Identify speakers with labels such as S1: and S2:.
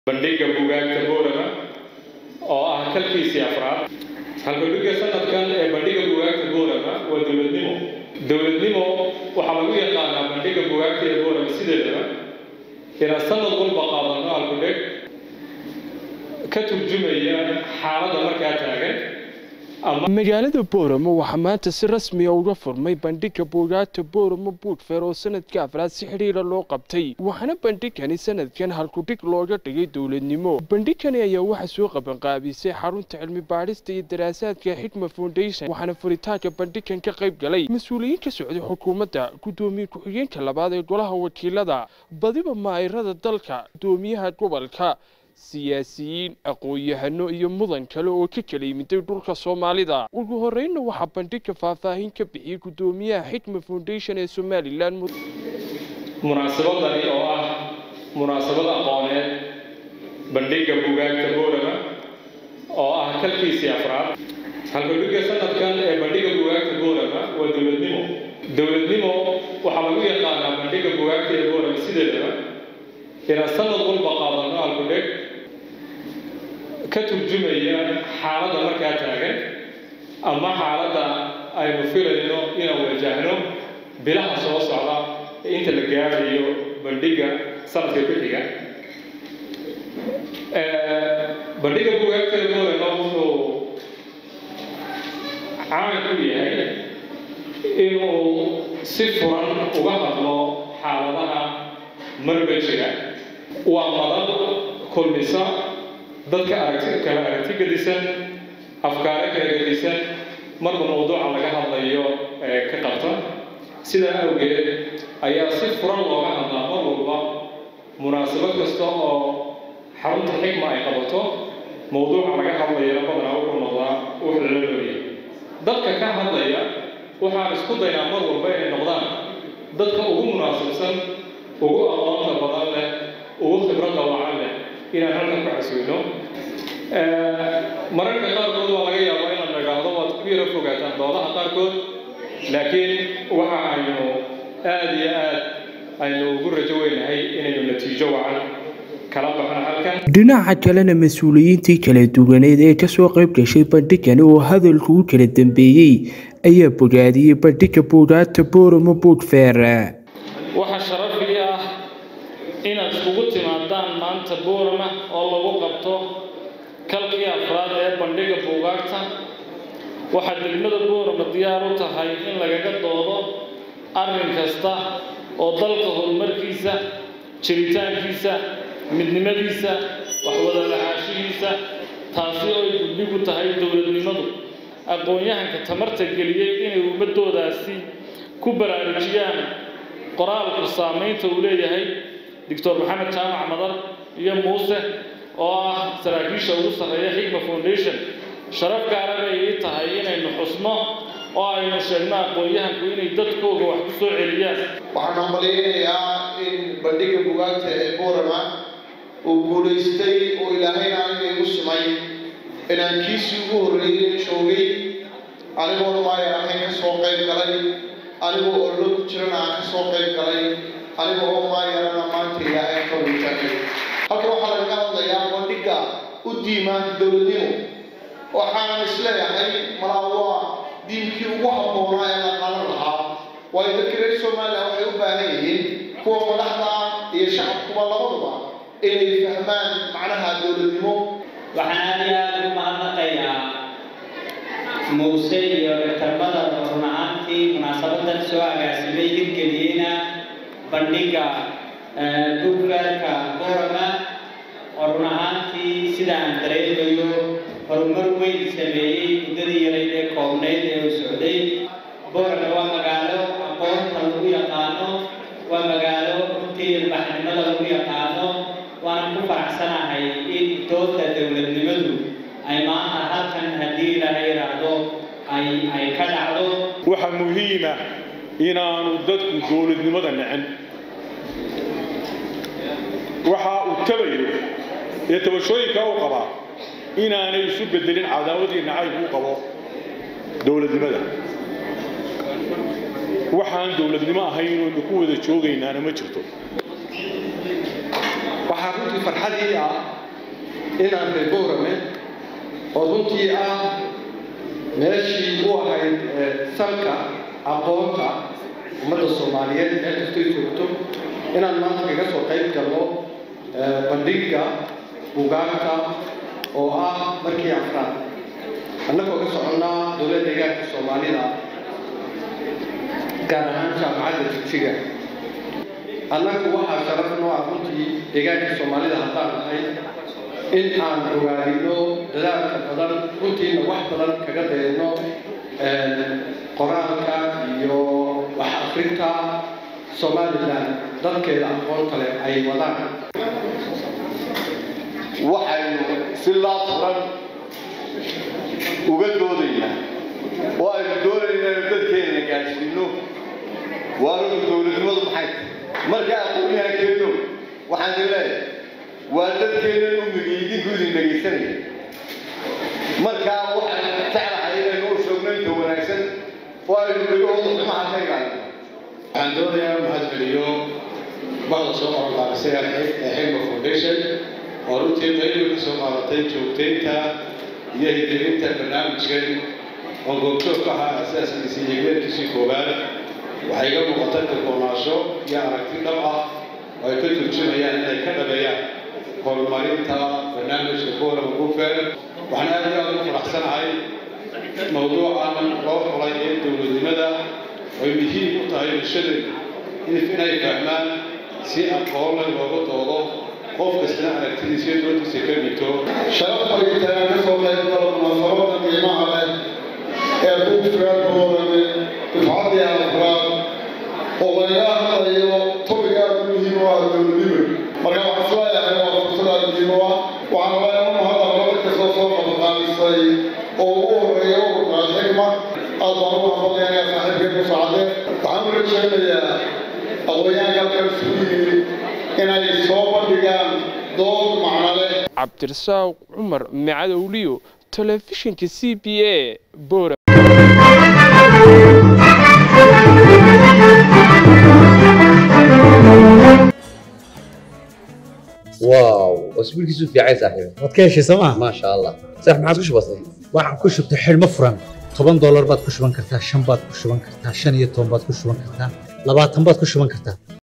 S1: bandhigga buugaagta boorama oo ah kalkiisii afraad halkudhigga sanadkan ee bandhigga buugaagta boorama waa dowladnimo dowladnimo waxaa lagu yaqaanaa bandhigga buugaagta ee boorama sideedaba inaan sanad walba qaadano halkudheg ka turjumaya xaaladda markaa taagan
S2: magaalada booramo waxaa maanta si rasmiya uga furmay bandhigga buugaagta booramo buudfeer oo sanadka afraad si xidhiira loo qabtay waxaana bandhigani sanadkan halkudhig looga dhigay dowladnimo bandhigani ayaa waxaa soo qabanqaabisay xarunta cilmi baadhista iyo daraasaadka xidma foundation waxaana furitaanka bandhigan ka qayb galay mas-uuliyiin ka socday xukuumadda guddoomiye ku-xigeenka labaad ee golaha wakiilada badiba maa'irada dalka guddoomiyaha gobolka siyaasiyiin aqoon-yahano iyo mudan kale oo ka kala yimiday dhulka soomaalida ugu horreynna waxaa bandhigga faahfaahin ka bixiyey guddoomiyaha xikma foundation ee somalilan
S1: munaasabadani oo ah munaasabad aqooneed bandhigga buugaagta boorama oo ah kalkiisii afraad halkudhigga sanadkan ee bandhigga buugaagta boorama waa dowladnimo dowladnimo waxaa lagu yaqaanaa bandhigga buugaagta ee boorama sideedaba inaan sanad walba qaadano halkudheg ka turjumaya xaaladda markaa taagan ama xaaladda aynu filayno inaan wajahno bilaha soo socda ee inta la gaarayo bandhigga sanadka ku xiga bandhigga buugaagtada boorama wuxuu caan ku yahay inuu si furan uga hadlo xaaladaha marba jira waa madad kulmisa dadka aragti kala aragti gedisan afkaare kala gedisan marba mawduuca laga hadlayo ee ka qabta sidaa awgeed ayaa si furan looga hadlaa mar walba munaasabad kasta oo xarunta xikma ay qabato mawduuca laga hadlayana badanaa wuxuu noqdaa wax lala looyahay dadka ka hadlaya waxaan isku daynaa mar walba inay noqdaan dadka ugu munaasabsan ugu aqoonta badan leh ugu khibradda wacan leh inaan halkan ku xasuuno mararka qaarkood waa laga yaabaa inaan nagaado waad ku yaro fogaataan doodaha qaarkood laakiin waxa aynu aada iyo aad aynu ugu rajo weynahay inaynu natiijo wacan kala baxno halkan
S2: dhinaca kalena mas-uuliyiintii kala duwaneed ee kasoo qayb gashay bandhigani oo hadalku u kala dambeeyey ayaa bogaadiyey bandhigga buugaagta booramo buudfeer
S3: waxaa sharafii ah inaad iskugu timaadaan maanta boorama oo lagu qabto kalkii afraad ee bandhigga buugaagta waxaa degmada boorama diyaar u tahay in lagaga doodo arrin kasta oo dalka horumarkiisa jiritaankiisa midnimadiisa waxwada lahaashihiisa taasi oo ay gudbigu tahay dowladnimadu aqoon-yahanka tamarta geliyey inay ummadoodaasi ku baraarujiyaan qoraalku saamaynta uu leeyahay doctor maxamed jaamac madar iyo muuse oo ah saraakiisha ugu sarreeya xikma foundation sharaf gaara bay ii tahay inaynu xusno oo aynu sheegno aqoon-yahanku inay dadkooga wax ku soo celiyaan
S4: waxaan hambalyaynayaa in bandhigga bugaagta ee boorama uu guulaystay oo ilaahayna aniga igu simay inaan kiisii ugu horreeyey joogay anigoon maayan ahayn ka soo qayb galay anigoo ollo ku jirana aan ka soo qayb galay aniga oo maayarana maanta ilaahay ka weytaanay halka waxaa lagaga hadlayaa bandhigga u diima dowladnimo waxaan isleeyahay malaa waa diimkii ugu habboonaa ee la qaadan lahaa waayo dadka reer somalilan waxay u baahan yihiin kuwa madaxda iyo shacabkuba labaduba inay fahmaan macnaha dowladnimo
S5: waxaan aad iyo aada ugu mahadnaqayaa muuse iyo dhaktarmada run ahaantii munaasabadan soo agaasimay hirgeliyeyna bandhigga buggaarka boorama oo run ahaantii sida aan dareemayo horumar weyn sameeyey muddadii yarayd ee koobnayd ee uu socday boorama waa magaalo aqoonta lagu yaqaano waa magaalo runtii ilbaxnimada lagu yaqaano waana ku faraxsanahay in doodda dowladnimadu ay maanta halkan haddii ilaahay yidhaahdo ay ay ka dhacdo
S6: waxaa muhiima inaanu dadku dowladnimada nicin waxa uu tabayo ee tabashooyinka u qabaa inaanay isu bedelin cadaawadii nacayb u qabo dowladnimada waxaan dowladnimo ahayn inaynu ku wada joogaynaana ma jirto
S4: waxaa runtii
S7: farxadii ah inaan reer boorame oo runtii ah meeshii u ahayd salka aqoonta ummadda soomaaliyeed meel kastay joogto inaan maanta kaga soo qayb galno bandhigga bugaagta oo ah markii afraad annagoo ka soconnaa dowladda deegaanka soomaalida gaar ahaan jaamacadda jigjiga annagu waxaa sharaf noo ah runtii deegaanka soomaalida haddaan nahay in aan ogaadino dadaalka badan runtiina wax badan kaga dayno qoraalka iyo wax akrinta somalilan dadkeeda aqoonta leh ay wadaan
S8: waxaynu si laafuran uga doodaynaa oo aynu doonaynaa inu dadkeenana gaadhsiino waanugu dowladnimadu maxay tahay marka aqoonyahankeenu waxaan idin leeyahay waa dadkeennan umiga idinku idin dhegaysanaya markaa waxaan jeclahay inaynu u sheegno inta wanaagsan oo aynu dhegahooda xumaha ka ilaalino
S9: waxaan doonayaa mahad celiyo bahda soo qorqaarisay ee xilma foundation oo runtii qaybi ka soo qaadatay joogtaynta iyo hidilinta barnaamijkan oo goobjoog ka ahaa asaaskiisii higmeedkiisii koowaad waxay iga muuqatay kalkoonaasho iyo aragti dhab ah oo ay ka turjumayaan inay ka dhabeeyaan horumarinta barnaamijka forum bufer waxaan aad iyo aad ugu faraxsanahay mawduucan loo xulay ee dowladnimada ay muhiim u tahay bulshadeedu inay fahmaan si aqoon leh looga doodo qof kastana aragtidiisa iyo doodiisa ka dhigto
S4: sharaf ay tahay ka soo qayb galo munaasabada qiimaha leh ee buugfeer boorame dufcaddii afraad oo laga hadlayo topic aad u muhiim u ah dowladnimo marka waxaan isleeyahay waa fursad aad muhiim u ah waxaan leeyahay u mahadnaqo dad kastoo soo qabaqaalisay oo ugu horeeya ururka alxikma aad baan ugu hambalyaynaya saaxiibkay ku socde waxaan u rajaynayaa aqoonyahanka halkan isugu yimid inay soo bandhigaan dood macno leh
S2: cabdirasaaq cumar macadowliyo telefishinka c b a bora
S10: واو اسبوعك في عين صاحبي
S11: waad ka heshay sooma
S10: ما شاء الله صح ما عادش بسيط
S11: waxaan ku shubtay xidhmo furan toban doolar baad ku shuban kartaa shan baad ku shuban kartaa shan iyo toban baad ku shuban kartaa labaatan baad ku shuban kartaa